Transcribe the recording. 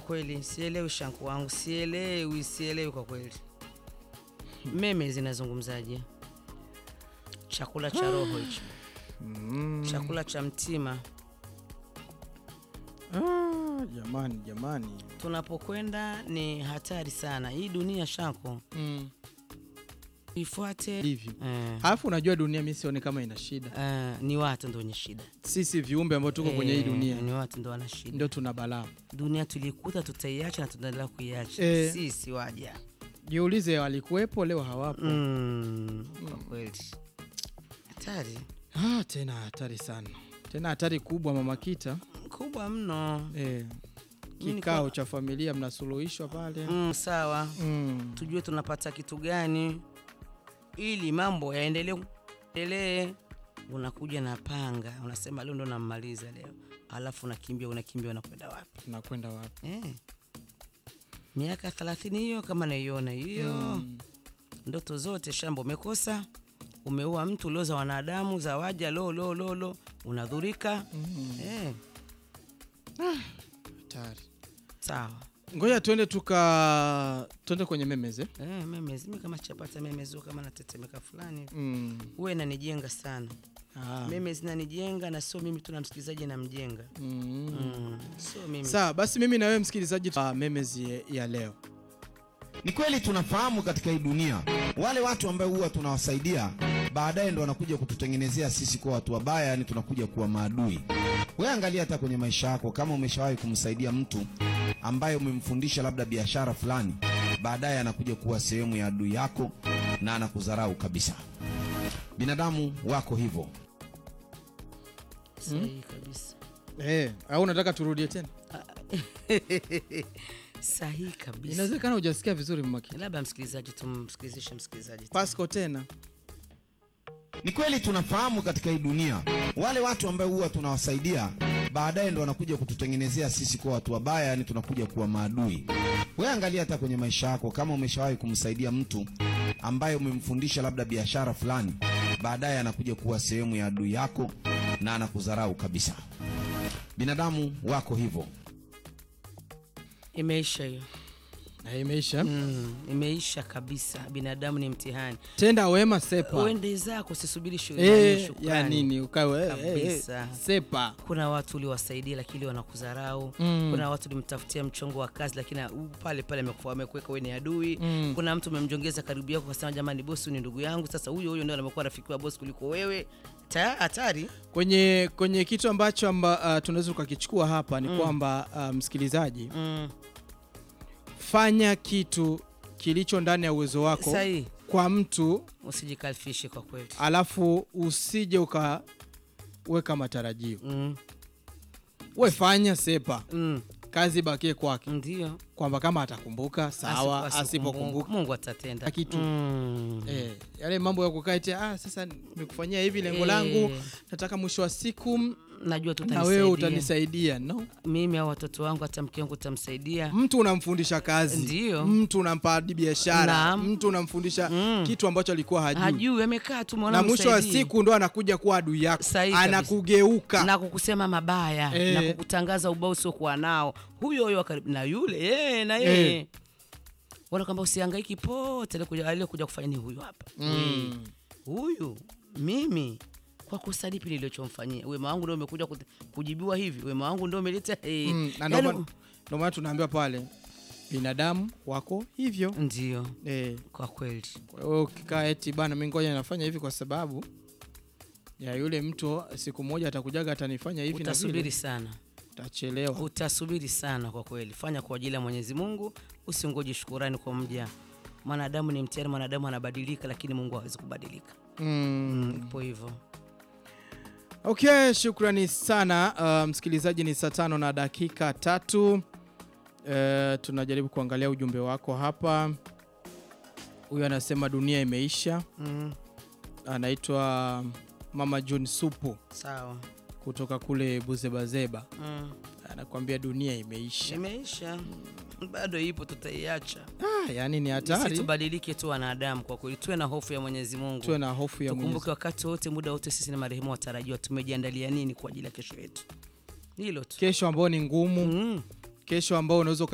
kweli sielewi shanku wangu, sielewi, sielewi kwa kweli. Meme zinazungumzaje? Chakula cha roho hicho, chakula cha mtima. Ah, jamani jamani. Tunapokwenda ni hatari sana hii dunia, shanku Mm. ifuate Hivyo. eh, Alafu unajua dunia mimi sioni kama ina shida. eh, ni watu ndo wenye shida Sisi viumbe ambao tuko kwenye hii Eh, dunia ni watu ndo wana shida. ndio tuna balaa. Dunia tulikuta, tutaiacha na tutaendelea kuiacha Eh. sisi waja Jiulize walikuwepo leo hawapo. mm, kwa kweli hatari Ah, tena hatari sana. Tena hatari kubwa mama Kita. kubwa mno. Eh. Mimi Kikao niko- cha familia mnasuluhishwa pale. Mm, sawa, Mm. tujue tunapata kitu gani ili mambo yaendelee endelee. Unakuja na panga, unasema leo ndo nammaliza leo, alafu unakimbia unakimbia, unakwenda wapi? Tunakwenda wapi? Eh. Miaka thelathini hiyo kama naiona hiyo Mm. ndoto zote shamba umekosa, umeua mtu, ulioza wanadamu, zawaja lo lo lo lo, unadhurika Mm. eh, Hatari. sawa Ngoja tuende tuka tuende kwenye memes eh? eh, memezi mi kama chapata memezi kama natetemeka fulani hivi. Mm. huwa inanijenga sana Ah. memezi inanijenga na sio mimi tu na msikilizaji namjenga Mm. mm. sio mimi Sawa, basi mimi na wewe msikilizaji wa memes ya- ya leo. Ni kweli tunafahamu katika hii dunia wale watu ambao huwa tunawasaidia baadaye ndo wanakuja kututengenezea sisi kuwa watu wabaya, yani tunakuja kuwa maadui. Wewe angalia hata kwenye maisha yako, kama umeshawahi kumsaidia mtu ambaye umemfundisha labda biashara fulani, baadaye anakuja kuwa sehemu ya adui yako na anakudharau kabisa. Binadamu wako hivyo. sahihi kabisa Eh, au unataka turudie tena? sahihi kabisa Inawezekana hujasikia vizuri mmaki. labda msikilizaji tumsikilizishe msikilizaji Pasco tena. Ni kweli tunafahamu katika hii dunia wale watu ambao huwa tunawasaidia baadaye ndo wanakuja kututengenezea sisi kuwa watu wabaya, yani tunakuja kuwa maadui. Wewe angalia hata kwenye maisha yako, kama umeshawahi kumsaidia mtu ambaye umemfundisha labda biashara fulani, baadaye anakuja kuwa sehemu ya adui yako na anakudharau kabisa. Binadamu wako hivyo. imeisha hiyo Na imeisha. mm, imeisha kabisa binadamu ni mtihani Tenda wema sepa. uende zako usisubiri Eh, shukrani ya shukrani. nini ukawe eh, eh, Kabisa. sepa. kuna watu uliwasaidia lakini wanakudharau Mm. kuna watu ulimtafutia mchongo wa kazi lakini u- pale pale amekuwa- amekuweka wewe ni adui Mm. kuna mtu umemjongeza karibu yako kasema jamani bosi ni ndugu yangu sasa huyo huyo ndio amekuwa rafiki wa bosi kuliko wewe Ta- hatari Kwenye kwenye kitu ambacho amba, uh, tunaweza tukakichukua hapa ni kwamba uh, msikilizaji, mm. fanya kitu kilicho ndani ya uwezo wako sahihi kwa mtu usijikalfishe kwa kweli alafu usije ukaweka matarajio. mm. We fanya sepa, Mm. kazi bakie kwake, ndio kwamba kama atakumbuka sawa, Asipo- asipokumbuka mungu atatenda kitu mm. Eh, yale mambo ya kukaa eti ah, sasa nimekufanyia hivi lengo Eh. langu, nataka mwisho wa siku m- najua tu na wewe utanisaidia. utanisaidia. No, mimi au watoto wangu hata mke wangu utamsaidia mtu unamfundisha kazi, Ndio. mtu unampa hadi biashara, Naam. mtu unamfundisha Mm. kitu ambacho alikuwa hajui, hajui amekaa tu mwana na mwisho wa msaidie. siku ndo anakuja kuwa adui yako, Sahihi kabisa. anakugeuka. na kukusema mabaya Eh. na kukutangaza ubao usiokuwa nao huyo huyo wa karibu na yule eh, na yeye Eh. wana kwamba usihangaiki pote aliyekuja- aliyekuja kufanya ni huyu hapa Mm. huyu mimi kwa kosa lipi nilichomfanyia wema wangu ndio umekuja kut- kujibiwa hivi wema wangu ndio umeleta eh. Mm, na ndo Yaani- maana- ndo maana tunaambiwa pale binadamu wako hivyo ndio eh. kwa kweli Kwa hiyo ukikaa eti bana, mi ngoja nafanya hivi kwa sababu ya yule mtu, siku moja atakujaga atanifanya hivi na utasubiri vile, sana utachelewa. utasubiri sana kwa kweli fanya kwa ajili ya mwenyezi mungu usingoji shukurani kwa mja mwanadamu ni mtihani mwanadamu anabadilika lakini mungu hawezi kubadilika Mm. ipo hivyo Okay, shukrani sana uh, msikilizaji. Ni saa tano na dakika tatu. Uh, tunajaribu kuangalia ujumbe wako hapa. Huyu anasema dunia imeisha. mm. Anaitwa Mama John Supu sawa kutoka kule Buzebazeba, mm. anakuambia dunia imeisha. imeisha bado ipo tutaiacha Ah, yani ni Sisi hatari, tubadilike tu wanadamu kwa kweli tuwe na hofu ya mwenyezi mungu tuwe na hofu ya Mwenyezi tukumbuke wakati wote muda wote sisi na marehemu watarajiwa tumejiandalia nini kwa ajili ya kesho yetu hilo tu kesho ambao ni ngumu, mm. kesho ambao unaweza